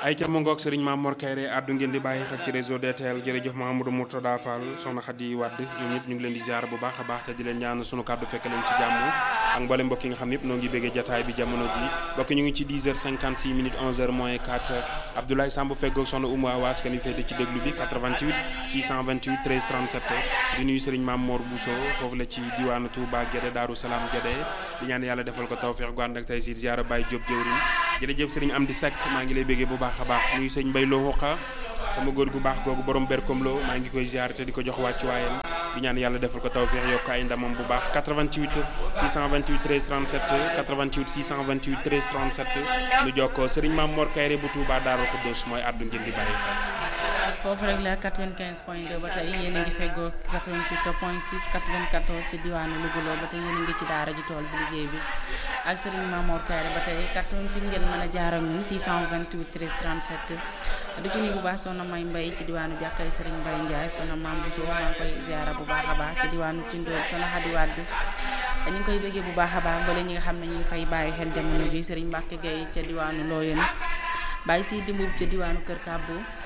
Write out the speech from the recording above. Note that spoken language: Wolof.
ay ca mu ngoog sëriñ Maam Mor Kayre addu ngeen di bàyyi xel ci réseau DTL jërëjëf Mahamadou Mourtada Fall soxna Khady Wade ñoom ñëpp ñu ngi leen di ziar bu baax a baax te di leen ñaan sunu kàddu fekk leen ci jàmm ak mboolem mbokk yi nga xam ne yëpp noo ngi béggee jataay bi jamono ji mbokk ñu ngi ci 10 heures 56 minutes 11 heures moins 4 Abdoulaye Samb feggoog soxna Oumou Awas kan yi féete ci déglu bi 88 628 13 37 di nuyu sëriñ Maam Mor Bousso foofu la ci diwaanu Touba Guédé Daaru Salaam Guédé di ñaan yàlla defal ko tawfeex gu ànd ak tey si ziara Baye Diop jëwriñ jërëjëf sëriñ Amdi Seck maa ngi lay béggee bu baax a baax nuyu sëñ Mbay Lo Xoqa sama góor gu baax googu borom berkom lo maa ngi koy ziar te di ko jox wàccu waayam di ñaan yàlla defal ko tawfeex yokk ay ndamam bu baax 88 628 13 37 88 628 13 37 nu jokkoo sëriñ Maam Mor Kayre bu Touba Daaru Xuddoos mooy àddu ngeen di bàyyi xel foofu rek la 95 point 2 ba tey yéen a ngi feggoo 88 point 6 94 ci diwaanu Louga ba tey yéen a ngi ci daara ji tool bi liggéey bi ak Serigne Mamour Kayre ba tey 88 ngeen mën a jaar ak ñun 628 13 37 du ci nii bu baax soxna May Mbay ci diwaanu jàkkay Serigne Mbay Ndiaye soxna Maam Bousso maa ngi koy ziara bu baax a baax ci diwaanu Tindóor soxna Xadi Wàdd ñu ngi koy bëggee bu baax a baax mbale ñi nga xam ne ñu ngi fay bàyyi xel jamono bi Serigne Mbacke Gueye ca diwaanu Looyeen bàyyi si dimbub ca diwaanu Kër Kàbbu